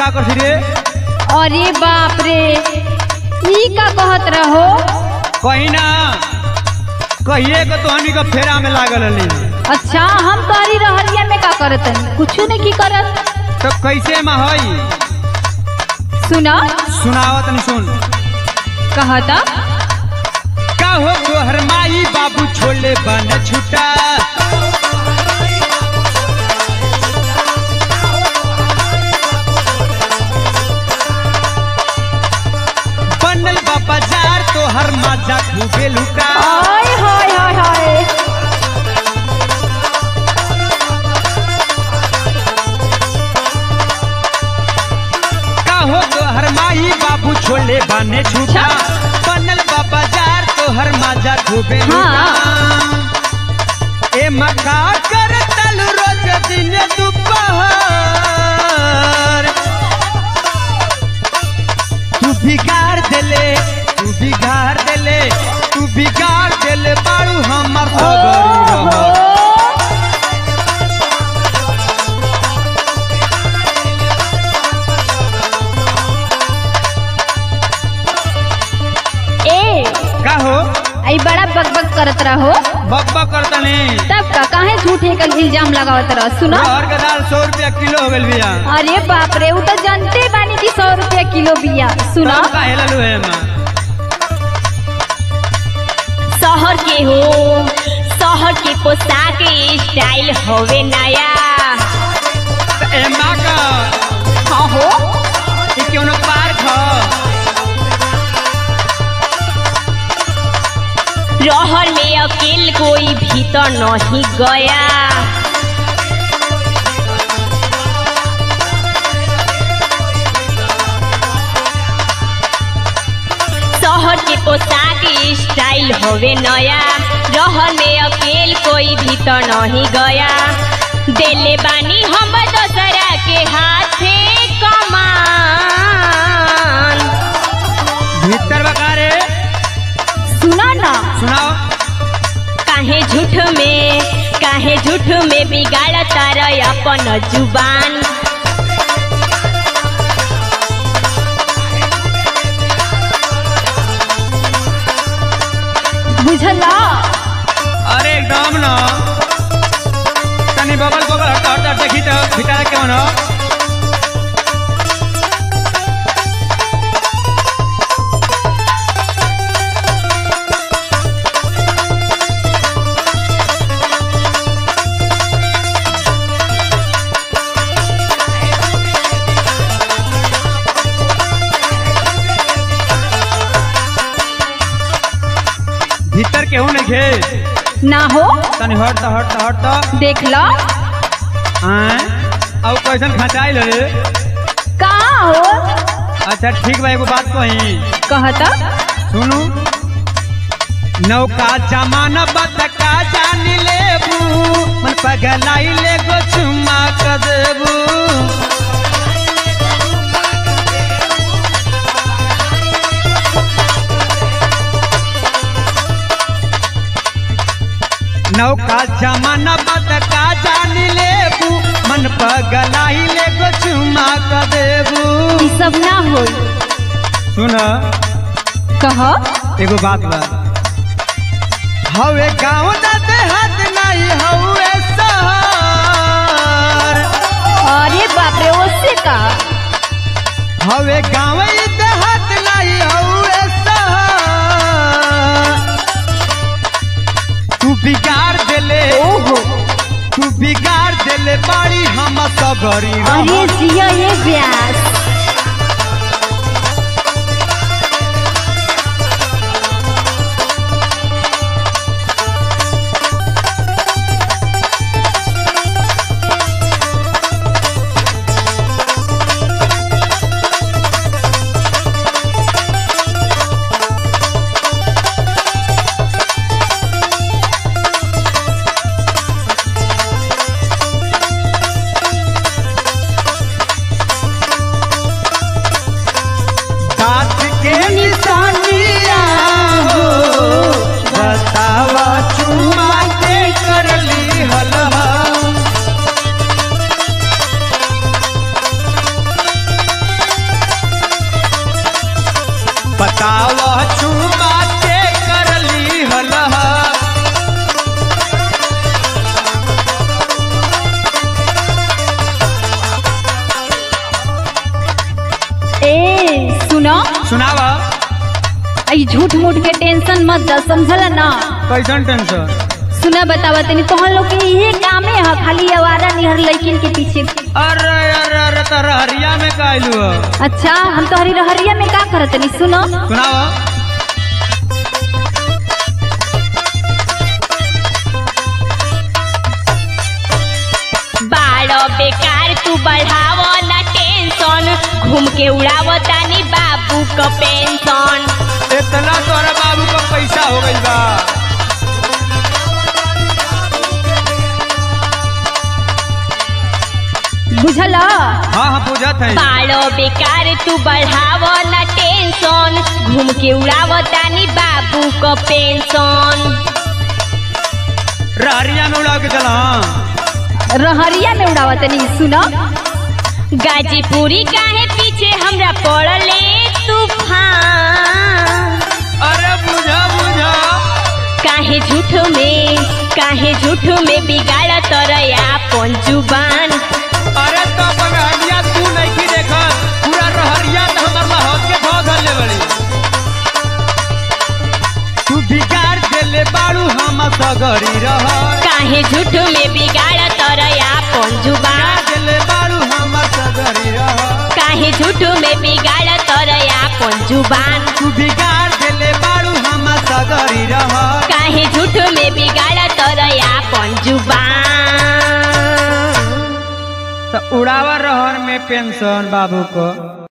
का करती रे अरे बाप रे ई का कहत रहो कहीं ना कहिए के तो हनी का फेरा में लागल हली अच्छा हम तोरी रहरिया में का करत कुछ नहीं की करत तो कैसे में हई सुना सुनावत नहीं सुन कहता का हो तोहर माई बाबू छोले बन छुटा बनल बा बाजार तोहर माजा खूबे लुटा हाय हाय हाय हाय का हो तोहर माई बाबू छोले बने छुटा बनल बा बाजार तोहर माजा खूबे लुटा ए मका कर तल रोज दिन दोपहर तू बिगाड़ देले तू बिगाड़ देले तू बिगाड़ देले बाड़ू हमर सगरी ओहो। रह ए का हो आई बड़ा बकबक करत रहो बक बक करतने तब का काहे झूठे का इल्जाम लगावत रह सुना रहर के दाल सौ रुपया किलो हो गल बिया अरे बाप रे वो तो जानते बानी कि सौ रुपया किलो बिया सुना तब का हेललू है मां शहर के हो शहर के पोशाक स्टाइल होवे नया ए मां का हाँ हो ई क्यों न पार्क ह रहर में अकेल कोई भीतर नहीं गया शहर के पोशाक स्टाइल होवे नया रहर में अकेल कोई भीतर नहीं गया देले बानी हम दोसरा के हाथे कमान भीतर बका रे सुना ना सुनाओ काहे झूठ में काहे झूठ में बिगाड़ तार अपन जुबान बुझला अरे एकदम न तनी बगल बगल हट हट हट देखी तो भीतर केवन हो भीतर केहू नहीं खे ना हो तनी हट तो हट तो हट तो देख लो आय अब कैसन खचाइल रे कहाँ हो अच्छा ठीक बा एगो बात कही कहता सुनू नौका जमाना बतका जान लेबू मन पगलाई ले गो चुम्मा क देबू नौका जमाना बतका जान लेबू मन पगलाई ले गो चुम्मा क देबू ई सब ना हो सुन कह एगो बात बा हवे गाँव ना देहात नहीं हवे शहर अरे बाप रे उससे का हवे गाँव ई देहात नहीं हवे शहर तू बिगाड़ देले ओहो तू बिगाड़ देले बाड़ी हम सगरी अरे जिया ये ब्यास चुमा के करली हलह ए सुनो सुनावा आई झूठ मूठ के टेंशन मत द समझल ना कैसन टेंशन सुना बतावा तनी तोहन लोग के इहे कामे ह खाली आवारा निहर लड़किन के पीछे अरे अरे अरे तारा हरिया में काइलू अच्छा हम तोहरी रहरिया में का करत तनी सुनो सुनावा बाड़ो बेकार तू बढ़ाव ना टेंशन घूम के उड़ाव तानी बाबू क पेंशन इतना तोरा बाबू का पैसा हो गइल बा बुझल हाँ हाँ पूछत है बाड़ो बेकार तू बढ़ाव ना टेंशन घूम के उड़ाव तानी बाबू क पेंशन रहरिया में उड़ा के चला हाँ रहरिया में उड़ावा तनी सुनो गाजीपुरी काहे पीछे हमरा पड़ले तूफान अरे बुझा बुझा काहे झूठ में काहे झूठ में बिगाड़ तरया अपन जुबान अरे तो अपन हरिया तू नहीं की देखत पूरा रहरिया तो हमर लहत के धो धले बड़ी तू बिगाड़ देले बाड़ू हम सगरी रह काहे झूठ में बिगाड़ तरया अपन जुबान देले बाड़ू हम सगरी रह काहे झूठ में बिगाड़ तरया अपन जुबान तू बिगाड़ देले बाड़ू हम सगरी रह काहे झूठ में बिगाड़ तरया अपन जुबान तो उड़ावा रहर में पेंशन बाबू को